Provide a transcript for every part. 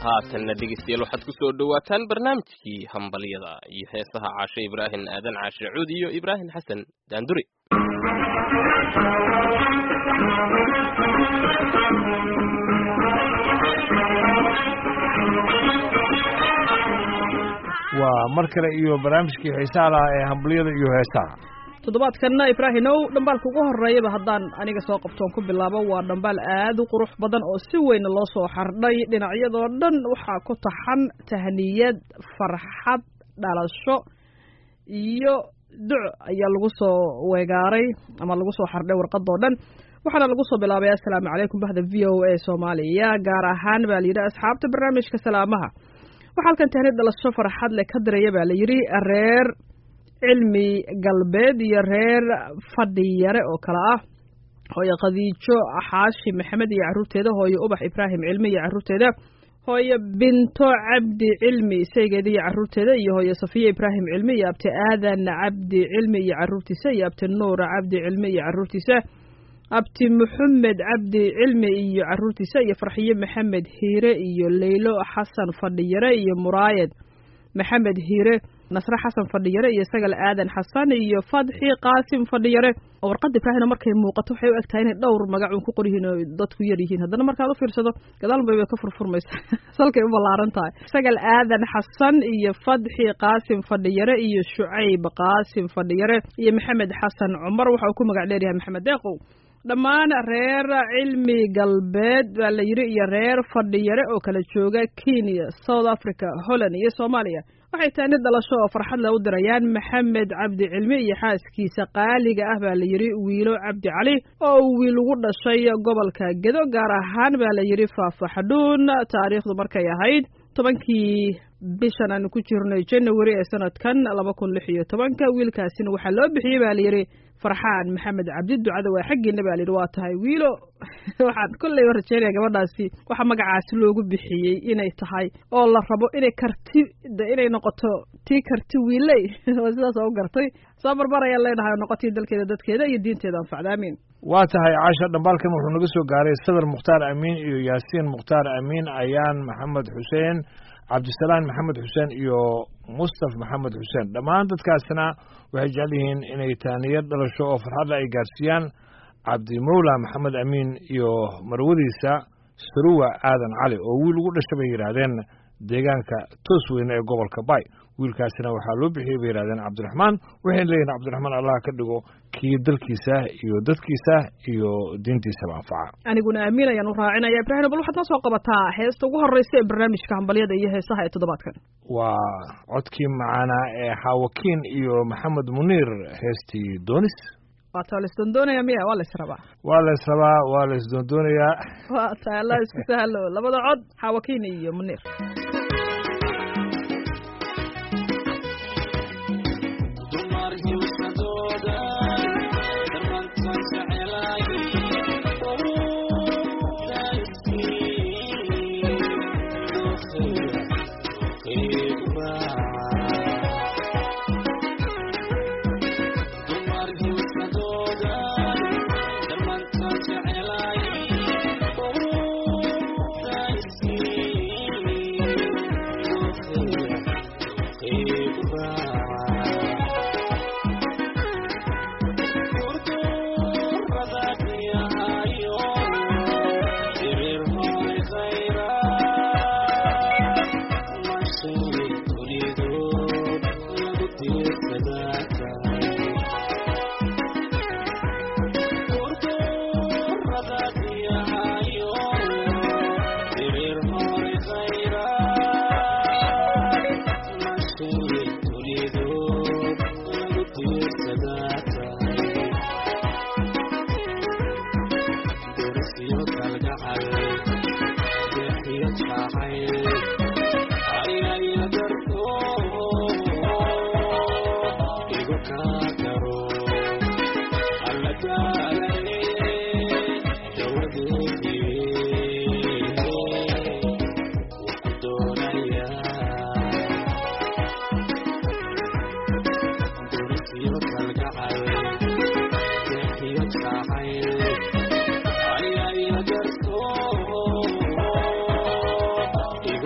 haatanna dhegeystayaal waxaad ku soo dhowaataan barnaamijkii hambalyada iyo heesaha caashe ibraahim aadan caashe cuud iyo ibraahim xasan daanduri waa mar kale iyo barnaamijkii xiisaha lahaa ee hambalyada iyo heesaha toddobaadkanna ibraahimow dhambaalka ugu horreeyaba haddaan aniga soo qabtoon ku bilaabo waa dhambaal aad u qurux badan oo si weyn loo soo xardhay dhinacyadoo dhan waxaa ku taxan tahniyad farxad dhalasho iyo duc ayaa lagu soo weegaaray ama lagu soo xardhay warqadoo dhan waxaana lagu soo bilaabay assalaamu calaykum bahda v o a soomaaliya gaar ahaan baa layidhi asxaabta barnaamijka salaamaha waxaa halkan tahniyad dhalasho farxad le ka diraya baa layidhi reer cilmi galbeed iyo reer fadhiyare oo kale ah hooye khadiijo xaashi maxamed iyo carruurteeda hooye ubax ibraahim cilmi iyo carruurteeda hooye binto cabdi cilmi saygeeda iyo carruurteeda iyo hooye safiya ibraahim cilmi iyo abti aadan cabdi cilmi iyo carruurtiisa iyo abti nuur cabdi cilmi iyo carruurtiisa abti maxamed cabdi cilmi iyo carruurtiisa iyo farxiye maxamed hiire iyo leylo xasan fadhiyare iyo muraayad maxamed hiire nasre xasan fadhiyare iyo sagal aadan xasan iyo fadxi qaasim fadhiyare oo warqadda ibraahimna markay muuqato waxay u egtahay inay dhowr magacun ku qoryihiin oo dadku yar yihiin haddana markaad u fiirsado gadaalbay bay ka furfurmaysa salkay u ballaaran tahay sagal aadan xasan iyo fadxi qaasim fadhiyare iyo shucayb qaasim fadhiyare iyo maxamed xasan cumar waxa uu ku magac dheeryahay maxamed deeqow dhammaan reer cilmi galbeed baa la yidhi iyo reer fadhiyare oo kala jooga kenya south africa holland iyo soomaaliya waxay tahay nid dhalasho oo farxad le u dirayaan maxamed cabdi cilmi iyo xaaskiisa qaaliga ah baa la yidhi wiilo cabdi cali oo uu wiil ugu dhashay gobolka gedo gaar ahaan baa la yidhi faafaxdhuun taariikhdu markay ahayd tobankii bishan aanu ku jirnay january ee sanadkan laba kun lix iyo tobanka wiilkaasina waxaa loo bixiyey baa layidhi farxaan maxamed cabdi ducada waa xaggiina baa layidhi waa tahay wiilo waxaan kolleyba rajeynaya gabadhaasi waxaa magacaasi loogu bixiyey inay tahay oo la rabo inay karti inay noqoto tii karti wiiley oo sidaas oo u gartay soo barbar ayaan leenahay oo noqotii dalkeeda dadkeeda iyo diinteeda anfacda amiin waa tahay caasha dhambaalkan wuxuu naga soo gaaray sadar mukhtaar amiin iyo yaasiin mukhtaar amiin ayaan maxamed xuseen cabdisalaan maxamed xuseen iyo mustaf maxamed xuseen dhammaan dadkaasna waxay jecel yihiin inay taaniyad dhalasho oo farxadda ay gaarsiiyaan cabdimowla maxamed amiin iyo marwadiisa saruwa aadan cali oo wiil ugu dhashay bay yidhaahdeen deegaanka toos weyne ee gobolka bay wiilkaasina waxaa loo bixiyey bay yidhahdeen cabdiraxmaan waxayna leeyihin cabdiraxmaan allah ka dhigo kii dalkiisa iyo dadkiisa iyo diintiisaba anfaca aniguna amiin ayaan u raacinaya ibraahim bal waxaad noo soo qabataa heesta ugu horreysa ee barnaamijka hambalyada iyo heesaha ee toddobaadkan waa codkii macaanaa ee xaawakiin iyo maxamed muniir heestii doonis waata la isdoondoonaya miya waa la israbaa waa la israbaa waa la isdoondoonayaa waa tahay allah isku sahlo labada cod xaawakiin iyo muniir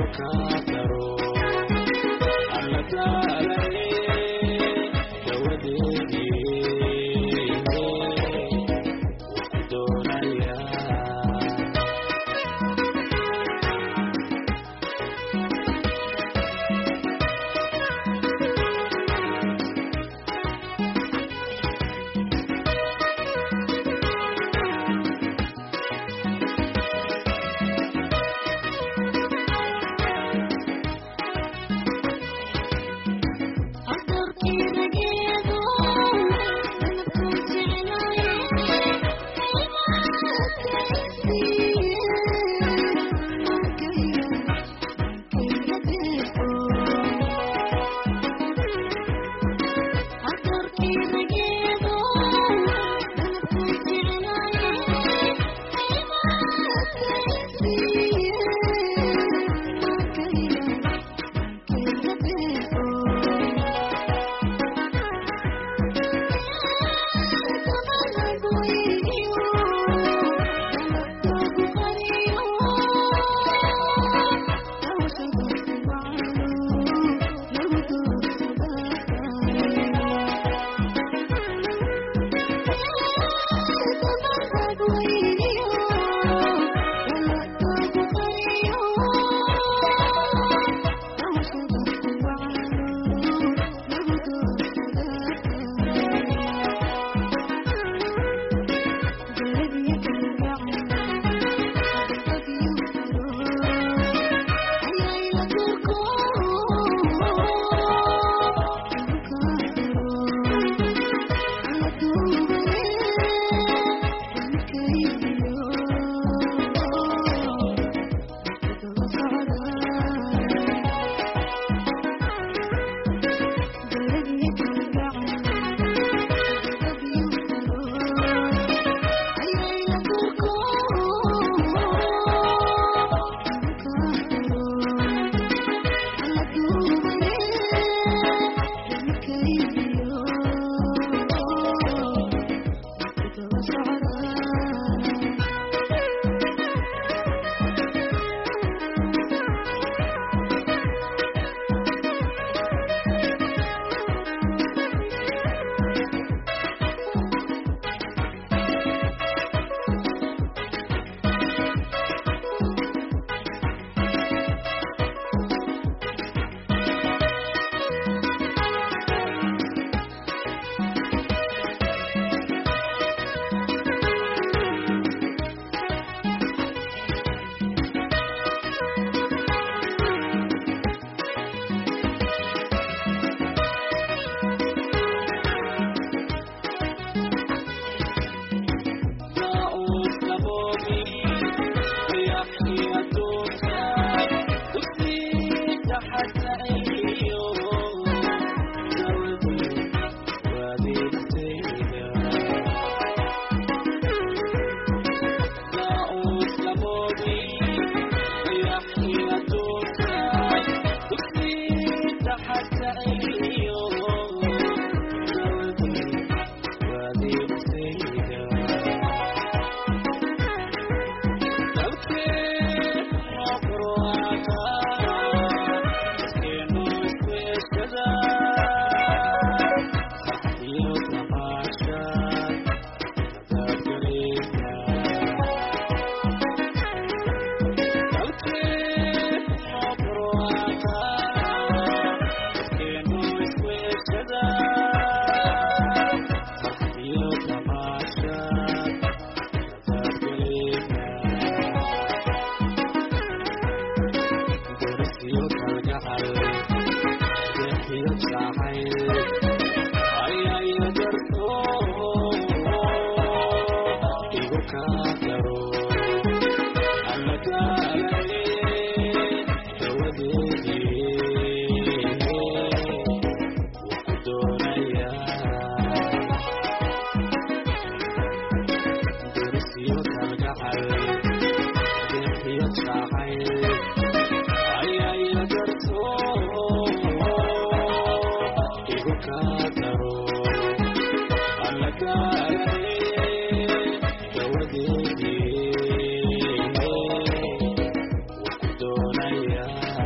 Yeah.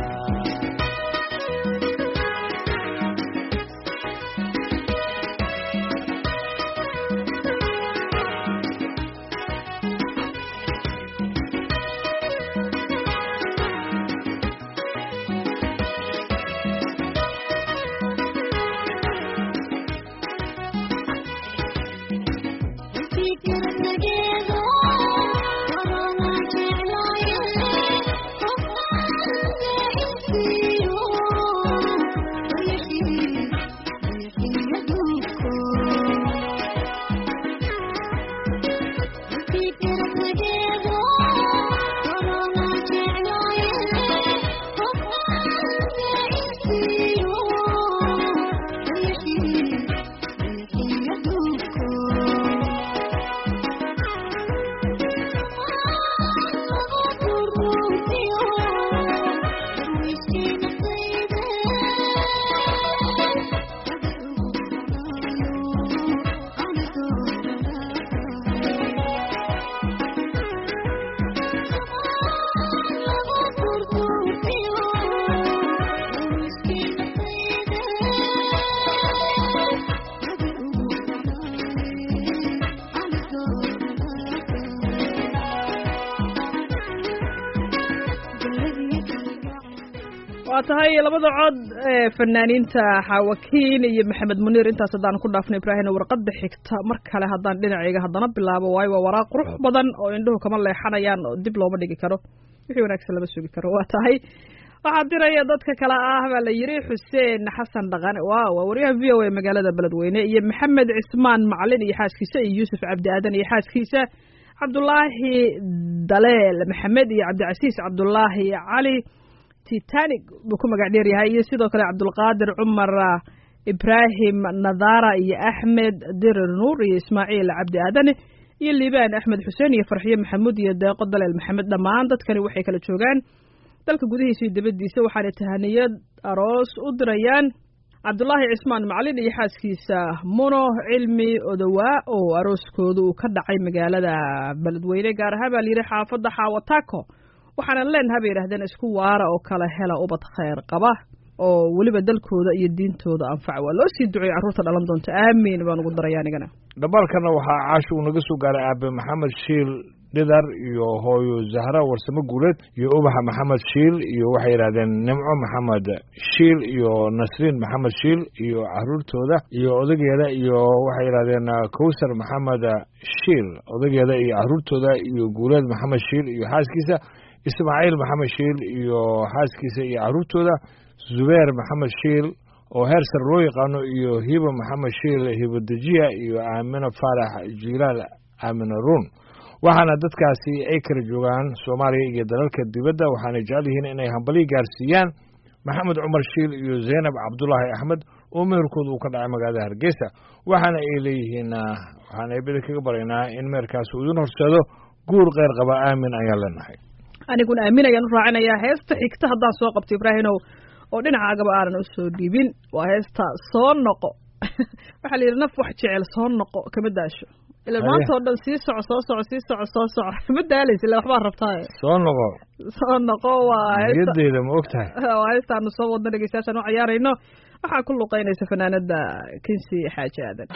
waa tahay labada cod ee fanaaniinta xaawakiin iyo maxamed muniir intaas haddaan ku dhaafno ibraahim warqadda xigta mar kale haddaan dhinacayga haddana bilaabo waayo waa waraaq qurux badan oo indhuhu kama leexanayaan oo dib looma dhigi karo wixii wanaagsan lama sugi karo waa tahay waxaa diraya dadka kale ah baa la yidhi xuseen xasan dhaqane waa waa waryaha v o a magaalada beledweyne iyo maxamed cismaan macalin iyo xaaskiisa iyo yuusuf cabdi aadan iyo xaaskiisa cabdulaahi daleel maxamed iyo cabdicasiis cabdulaahi cali titanic buu ku magac dheer yahay iyo sidoo kale cabdulqaadir cumar ibraahim nadara iyo axmed dirir nuur iyo ismaaciil cabdi aadane iyo liibaan axmed xuseen iyo farxiyo maxamuud iyo deeqo daleel maxamed dhammaan dadkani waxay kala joogaan dalka gudihiisa iyo dibaddiisa waxaana tahaniyad aroos u dirayaan cabdulaahi cismaan macalin iyo xaaskiisa muno cilmi odowaa oo arooskooda uu ka dhacay magaalada beledweyne gaar ahaan baa layidhi xaafadda xaawataako waxaanan leenaha bay yidhahdeen isku waara oo kala hela ubad khayr qaba oo weliba dalkooda iyo diintooda anfaca waa loo sii duceeyey carruurta dhalan doonta aamiin baan ugu daraya anigana dhabalkana waxaa caashi uu naga soo gaaray aabe maxamed shiil dhidar iyo hooyo zahra warsamo guuleed iyo ubaxa maxamed shiil iyo waxay yidhahdeen nimco maxamed shiil iyo nasriin maxamed shiil iyo caruurtooda iyo odageeda iyo waxay yidhahdeen kowsar maxamed shiil odageeda iyo caruurtooda iyo guuleed maxamed shiil iyo xaaskiisa ismaaciil maxamed shiil iyo xaaskiisa iyo caruurtooda zubeer maxamed shiil oo heer sar loo yaqaano iyo hiba maxamed shiil hibadejiya iyo aamino faarax jilaal aamino ruun waxaana dadkaasi ay kala joogaan soomaaliya iyo dalalka dibadda waxaana jecel yihiin inay hambalyo gaarsiiyaan maxamed cumar shiil iyo zaynab cabdulaahi axmed oo meherkooda uu ka dhacay magaalada hargeysa waxaana ay leeyihiin waxaan eebada kaga baraynaa in meherkaasi uu idin horseedo guur kheyr qaba aamin ayaan leenahay aniguna aamin ayaan u raacinayaa heesta xigta haddaan soo qabto ibraahimow oo dhinacaagaba aanan usoo dhiibin waa heesta soo noqo waxaa la yidhi naf wax jecel soo noqo kama daasho ila maanta oo dhan sii soco soo soco sii soco soo soco ma daalaysa ila waxbaa rabtaa soo noqo soo noqo waa niyadeyda ma og tahay waa heestaanu soo wadno dhegeystayaashaan u ciyaarayno waxaa ku luqeynaysa fanaanada kinsi xaaji aadan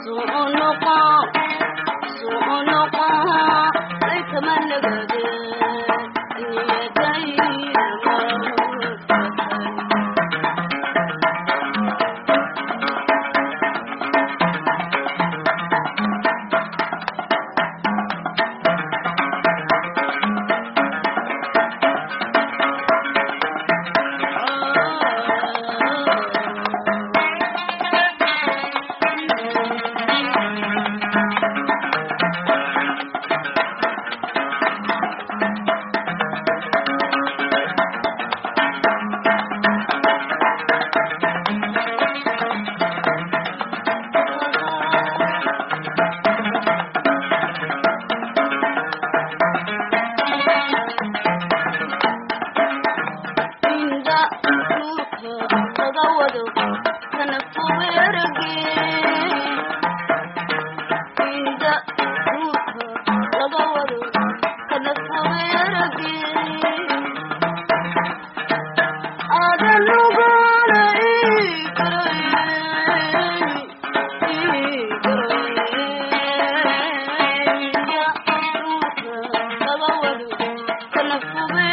Thank you.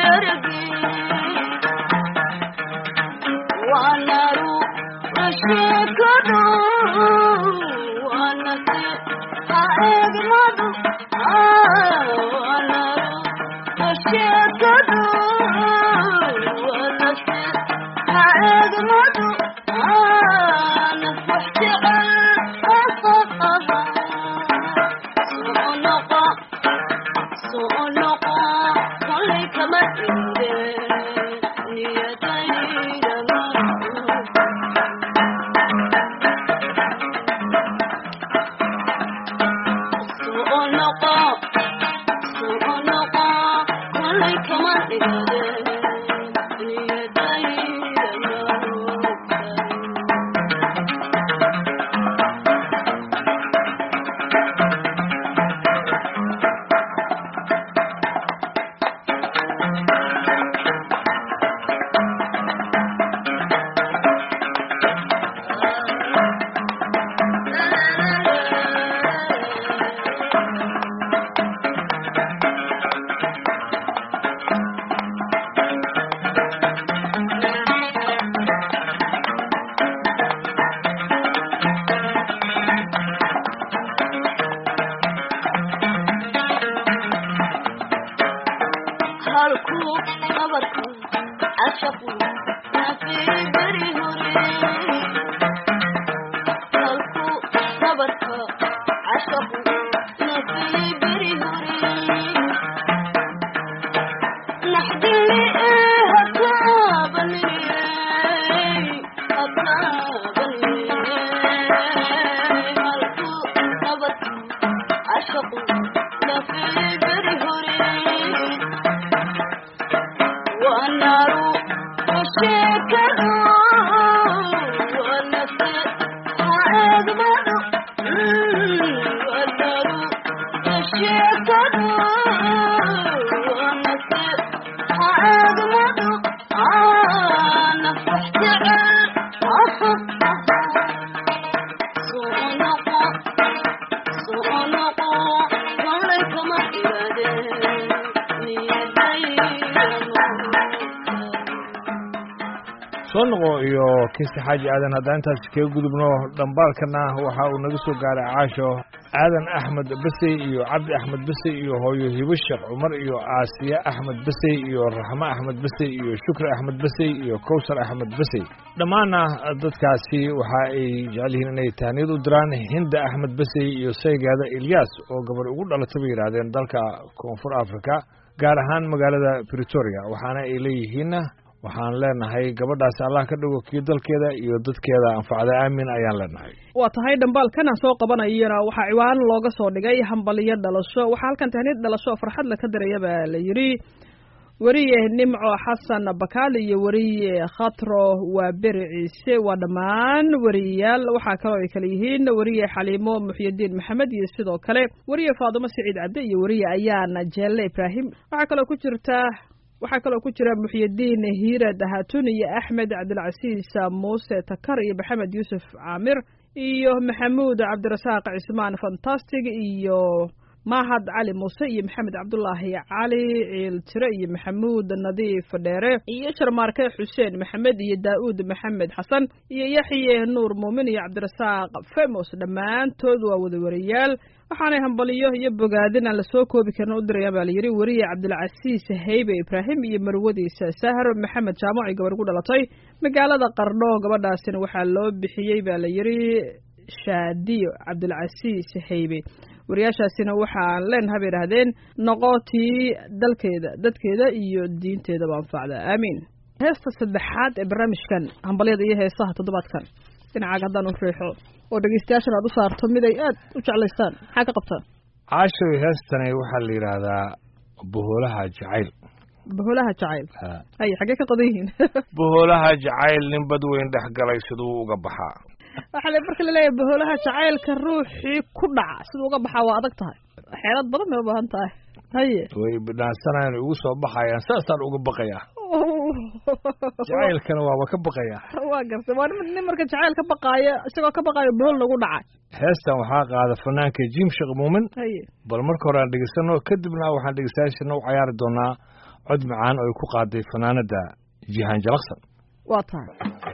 soo noqo iyo kiisi xaaji aadan haddaan intaas kaga gudubno dhambaalkana waxa uu naga soo gaaray caasho aadan axmed besey iyo cabdi axmed besey iyo hooyo hibo sheekh cumar iyo aasiya axmed besey iyo raxmo axmed besey iyo shukri axmed besey iyo kowsar axmed besey dhammaanna dadkaasi waxa ay jecel yihiin inay tahniyad u diraan hinda axmed besey iyo saygaada ilyaas oo gabar ugu dhalatay bay yidhaahdeen dalka koonfur africa gaar ahaan magaalada britoria waxaana ay leeyihiin waxaan leenahay gabadhaasi allah ka dhigo kii dalkeeda iyo dadkeeda anfacda aamin ayaan leenahay waa tahay dhambaalkan aan soo qabanayana waxaa ciwaan looga soo dhigay hambaliyo dhalasho waxaa halkan tahniyad dhalasho oo farxad la ka daraya baa la yidhi weriye nimco xasan bakaal iyo weriye khatro waa beri ciise waa dhammaan weriyayaal waxaa kaloo ay kale yihiin weriye xaliimo muxyidiin maxamed iyo sidoo kale weriye faadumo siciid cabde iyo weriye ayaana jeelle ibraahim waxaa kaloo ku jirta waxaa kaloo ku jira muxyidiin hiirad hatun iyo axmed cabdilcasiis muuse takar iyo maxamed yuusuf caamir iyo maxamuud cabdirasaaq cismaan fantastic iyo mahad cali muuse iyo maxamed cabdulaahi cali ciiltire iyo maxamuud nadiif dheere iyo jarmaarke xuseen maxamed iyo daa'uud maxamed xasan iyo yaxye nuur muumin iyo cabdirasaaq femos dhammaantood waa wada wariyaal waxaanay hambaliyo iyo bogaadin aan lasoo koobi karin u dirayaan baa layidhi weriye cabdilcasiis haybe ibraahim iyo marwadiisa sahar maxamed jaamac iyo gabar ugu dhalatay magaalada qardho gabadhaasina waxaa loo bixiyey baa layidhi shaadiyo cabdilcasiis haybe wariyaashaasina waxaan leenaha bay idhahdeen noqotii dalkeeda dadkeeda iyo diinteedaba anfacda aamiin heesta saddexaad ee barnaamijkan hambalyada iyo heesaha toddobaadkan dhinacaaga haddaan u riixo oo dhegeystayaashan aad u saarto mid ay aad u jeclaystaan maxaa ka qabtaan caashow heestani waxaa la yidhaahdaa boholaha jacayl boholaha jacayl hay xaggee ka qodan yihiin boholaha jacayl nin bad weyn dhex galay siduu uga baxaa waxaa le marka laleeyahay boholaha jacaylka ruuxii ku dhaca siduu uga baxaa waa adag tahay xeelad badan bay u baahan tahay haye way bidhaansanayaan ugu soo baxayaan saasaan uga baqayaa jacaylkana waaba ka baqayaa waa gartay waa nin marka jacayl ka baqaaya isagoo ka baqaayo bohol nagu dhacay heestan waxaa qaada fanaanka jim sheekh muumin haye bal marka hore aan dhegeysano kadibna waxaan dhegeystayaashana u cayaari doonaa cod macaan oo ay ku qaaday fanaanada jihaan jalaqsan waa tahay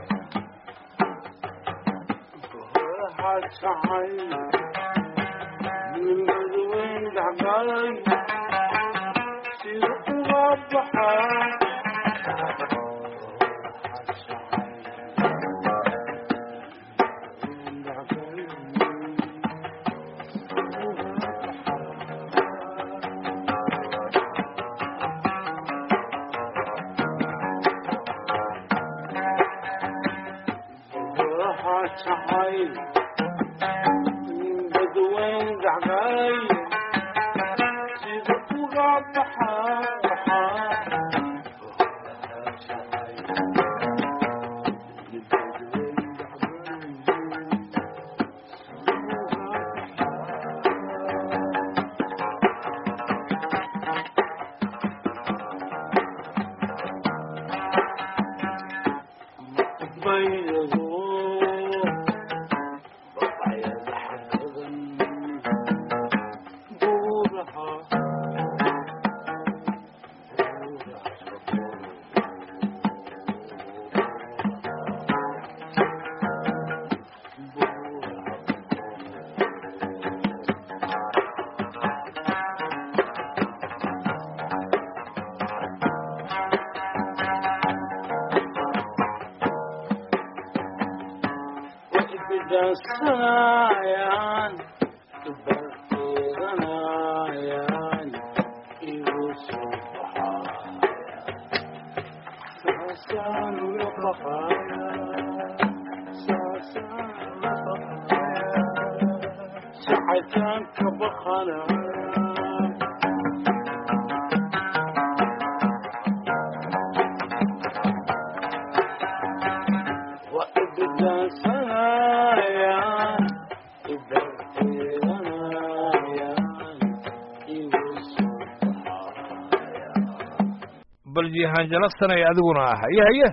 bal jihaan jalaqsanay adiguna ah haye haye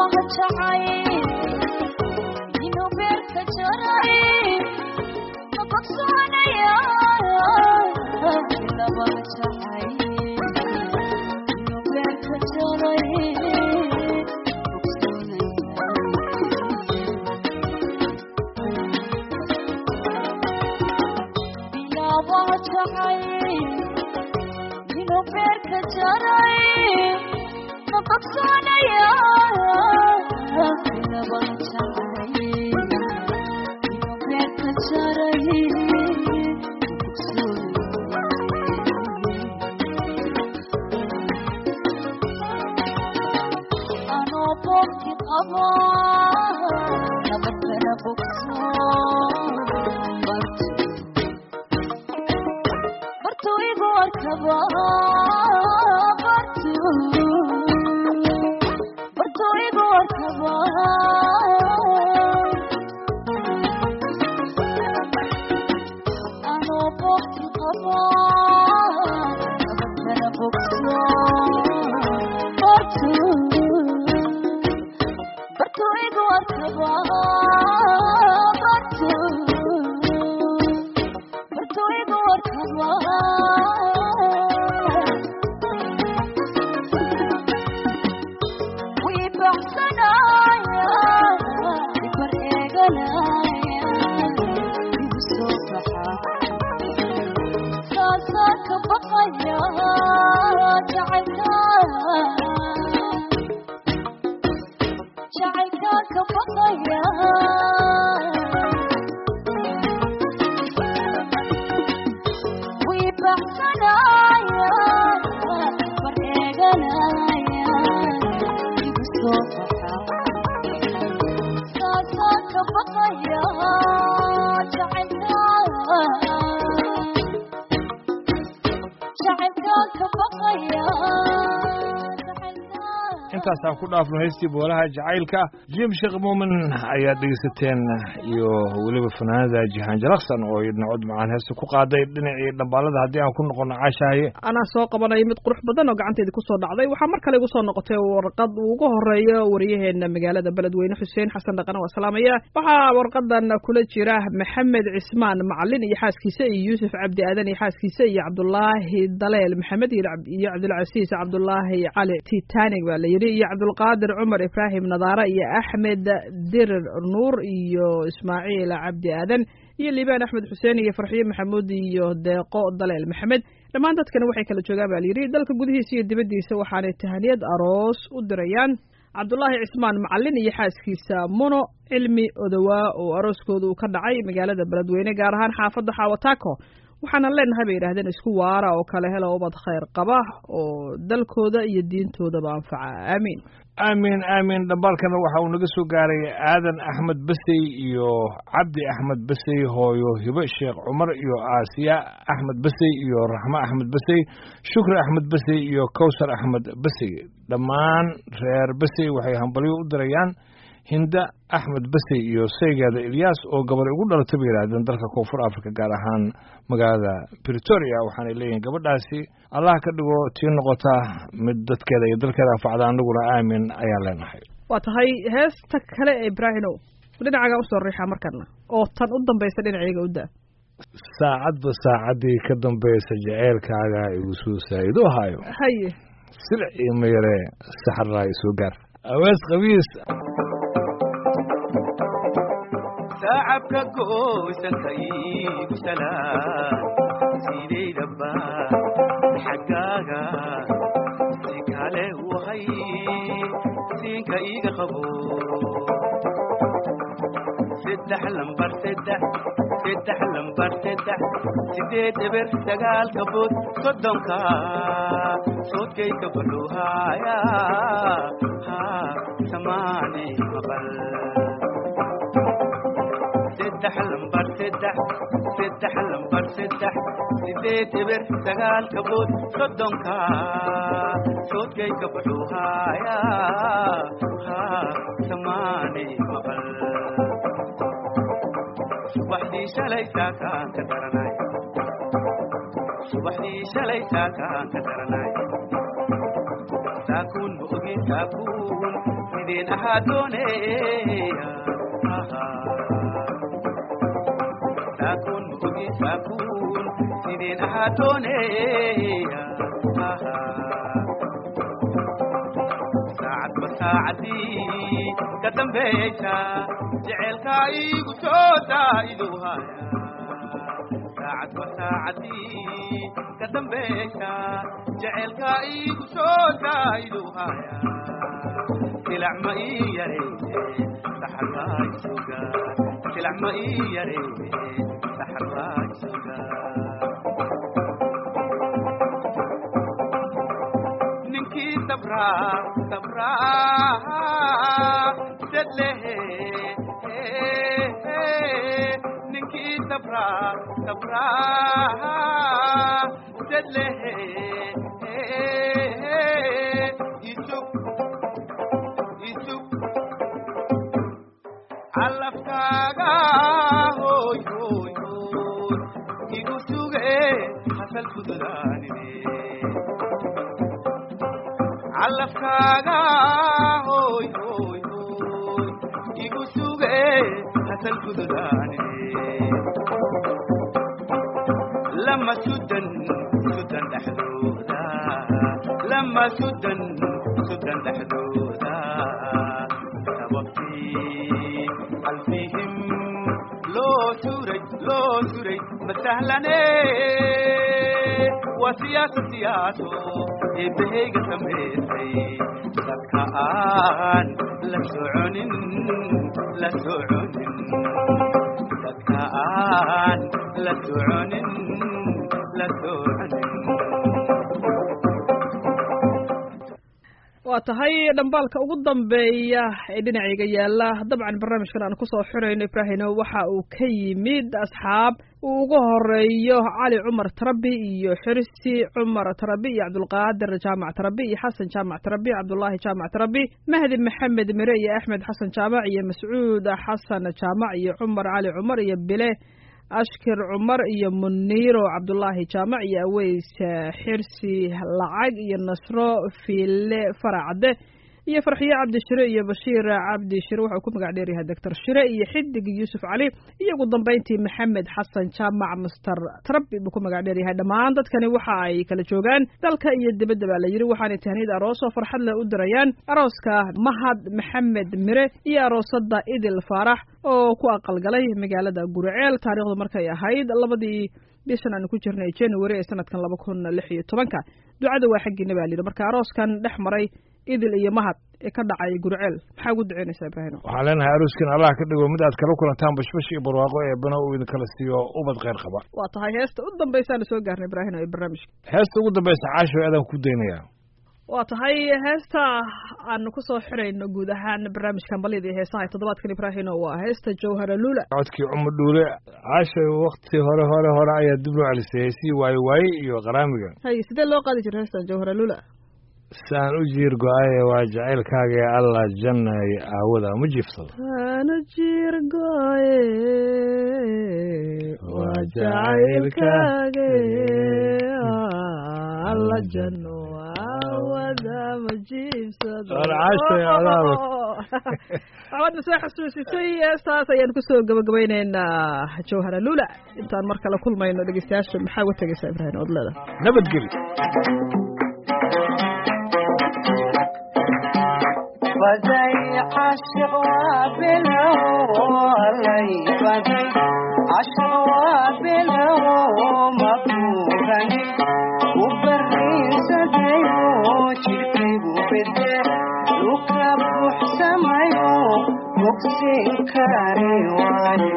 intaasaan ku dhaafno heystii boolaha jacaylka jim sheekh muumin ayaad dhegeysateen iyo weliba fanaanada jihaan jalaksan oo idna cod macaan heesta ku qaaday dhinacii dhambaalada haddii aan ku noqono caashaaye anaa soo qabanaya mid qurux badan oo gacanteedi kusoo dhacday waxaa mar kale igu soo noqotay warqad uu ugu horeeyo wariyaheena magaalada beledweyne xuseen xasan dhaqan waa salaamaya waxaa warqadan kula jira maxamed cismaan macalin iyo xaaskiisa iyo yuusuf cabdi aadan iyo xaaskiisa iyo cabdulaahi daleel maxamed iyo cabdulcasiis cabdulaahi cali titanig baa la yidhi iyo cabdulqaadir cumar ibraahim nadaara iyo axmed dirir nuur iyo ismaaciil cabdi aadan iyo liibaan axmed xuseen iyo farxiyo maxamuud iyo deeqo daleel maxamed dhammaan dadkana waxay kala joogaan baa layidhi dalka gudihiisa iyo dibaddiisa waxaanay tahaniyad aroos u dirayaan cabdulaahi cismaan macalin iyo xaaskiisa muno cilmi odowaa oo arooskooda uu ka dhacay magaalada beledweyne gaar ahaan xaafadda xaawataako waxaana leenahay bay yidhahdeen isku waara oo kale hela ubad khayr qaba oo dalkooda iyo diintoodaba anfaca aamiin aamiin aamiin dhambaalkana waxa uu naga soo gaaray aadan axmed basey iyo cabdi axmed basey hooyo hibo sheekh cumar iyo aasiya axmed basey iyo raxmo axmed basey shukri axmed basey iyo kowsar axmed basey dhammaan reer basey waxay hambalyo u dirayaan hinda axmed basey iyo saygeeda ilyaas oo gabar ugu dhalatay bay yidhahdeen dalka koonfur africa gaar ahaan magaalada britoria waxaanay leeyihiin gabadhaasi allah ka dhigo tii noqota mid dadkeeda iyo dalkeeda anfacda anaguna aamin ayaan leenahay waa tahay heesta kale ee ibraahimow dhinacaga usoo riixaa markana oo tan u dambaysa dhinacayga u daa saacadba saacaddii ka dambaysa jaceylkaaga igu soo saa'ido hayo haye silic iyo mayare saxarraa soo gaar awees qabiis sacabka goosankaygu salaan sidaydaba xaggaaga si kale wahay siinka iga qabo saddex lambar saddex saddex lambar saddex sideed eber sagaal kabood soddonka soodkayka baluuhaaya ha samaane maqal saddex lambar saddex saddex lambar saddex sideed eber sagaal kabood soddonka soodkayka baluuhaaya ha samaane maqal subaxdii shalay saakaan ka daranay subaxdii shalay saakaan ka daranay saakuun ma ogin saakuun sideen ahaa dooneeya saakuun maogi saakuun sideen ahaa dooneeya saacadba saacadii ka dambaysa jecelkaa iigu soo daa'idu haya saacadba saacadii ka dambaysa jecelkaa iigu soo daa'idu haya silac ma ii yareyne saxarbaa isugaa silac ma ii yareyne saxarbaa isugaa ninkii sabraa sabraa sedlehe ninkii sabraa sabraa sedlehe isug isug calafkaaga hoy hoy hoy igu suge hasal fududaanine calafkaaga hoy hoy hoy igu suge hasal fududaanine lama sudan sudan dhexdooda lama sudan sudan dhexdooda sababtii qalbihim loo suray loo suray masahlane waa siyaasa siyaaso eebbahayga samaysay dadka aan la soconin la soconin dadka aan la soconin la soconin waa tahay dhambaalka ugu dambeeya ee dhinacayga yaala dabcan barnaamijkan aan kusoo xirayno ibraahino waxa uu ka yimid asxaab uu ugu horeeyo cali cumar tarabi iyo xirsi cumar tarabi iyo cabdulqaadir jaamac tarabi iyo xasan jaamac tarabi cabdullaahi jaamac tarabi mahdi maxamed mire iyo axmed xasan jaamac iyo mascuud xasan jaamac iyo cumar cali cumar iyo bile ashkir cumar iyo muniiro cabdullaahi jaamac iyo aweys xirsi lacag iyo nasro fiile faracade iyo farxiye cabdishire iyo bashiir cabdishire wuxuu ku magac dheeryahay doctor shire iyo xidig yuusuf cali iyo ugu dambeyntii maxamed xasan jaamac master trabi buu ku magac dheeryahay dhammaan dadkani waxa ay kala joogaan dalka iyo dibadda baa la yidhi waxaanay tahniyad aroos oo farxad leh u dirayaan arooska mahad maxamed mire iyo aroosada idil faarax oo ku aqalgalay magaalada guriceel taariikhdu markay ahayd labadii bishan aanu ku jirnay january ee sanadkan laba kun lix iyo tobanka ducada waa xaggiina baa layidhi marka arooskan dhex maray idil iyo mahad ee ka dhacay guriceel maxaa ugu duceynaysaa ibraahim waxaan leenahay arooskin allah ka dhigo mid aad kala kulantaan bashbash iyo barwaaqo ee bana uu idinkala siiyo ubad kheyr qaba waa tahay heesta u dambaysaanu soo gaarnay ibraahim ee barnaamijka heesta ugu dambaysa caasho aadaan ku daynaya waa tahay heesta aanu kusoo xirayno guud ahaan barnaamijkan balyada iyo heesaha toddobaadkan ibraahino waa heesta jawhara lula codkii cumar dhuule caashay wakti hore hore hore ayaa dib loo celisay heesihii waaye waaye iyo qaraamiga hay sidee loo qaadi jira heestan jawhara lula saan u jiir go-aye waa jacaylkaaga ee allah jannay aawada ma jiifsado ana jiir goye waa jacaylkaage alla janno aawada ma jiibsado War caashay, adaaba. waxbaadna soo xasuusisay heestaas ayaan kusoo gabagabaynaynaa jawhara lula intaan mar kale kulmayno dhegeystayaasha maxaa uga tegaysaa ibraahim ood leedahay nabadgeli بدي عاشق وابله علي بدي عاشق وابله مقبولني وبرين سديو شركي وبدي لوكاب وحسميو بوكسين كاري واني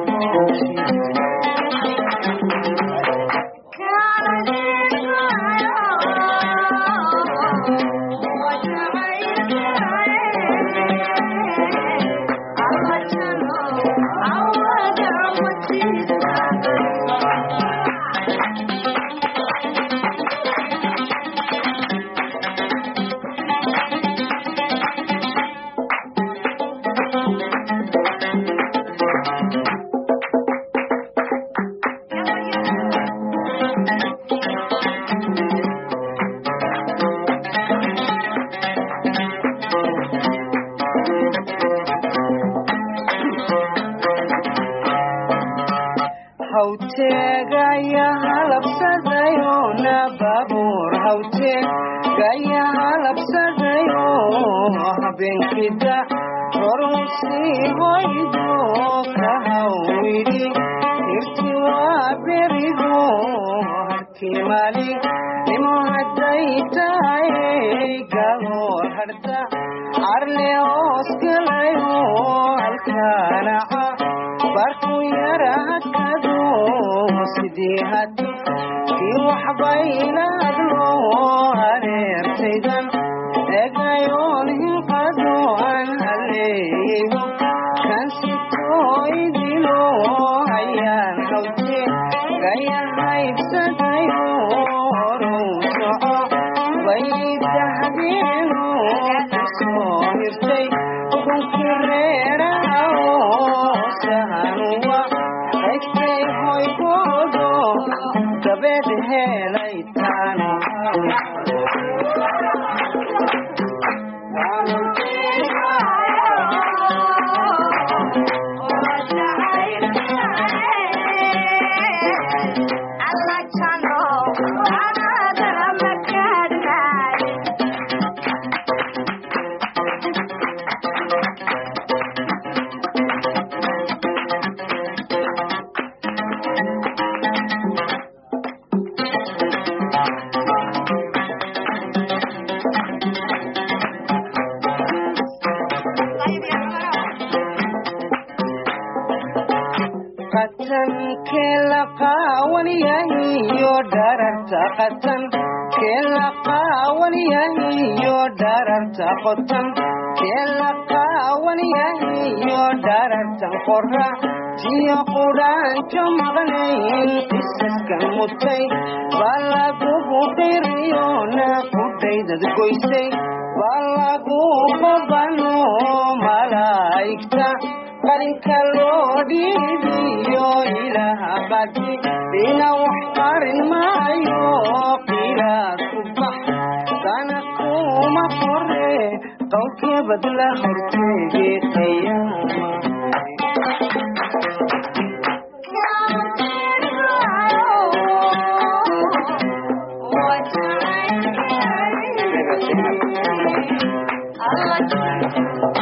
gahoor hawte gaya halabsadayo habeenkida rorusii hoydo ka hawidhi hirti waa berigo harkii mali nimo hadday tahay gahoor harda arle oskalayo halkaanaca barku yara hakado sidii hadi kii waxbaylaadlo hareertaydan egayoon hinqado aan haleeyeybo kan sitooydilo hayaan hawte gaya haybsadayo horow soco baydahdeeno kusoo hirtay kunkii reeraha sahanuwa qaybtay hoygoodo dabeed helay taano qatan keela qaawan yahiyo dhararta qatan keela qaawan yahiyo dhararta qotan keela qaawan yahiyo dharartan qora tiyo qudhaanjo maqnayn qisaskan mutay baa lagugu qiriyona qudhaydad goysay baa lagu qabano malaa'igta qarinka loo dhiibiyo ilaha badi ina wax qarin maayo qilaad ku bax sana kuma qore qowlkee badla horteege qiyaama Allah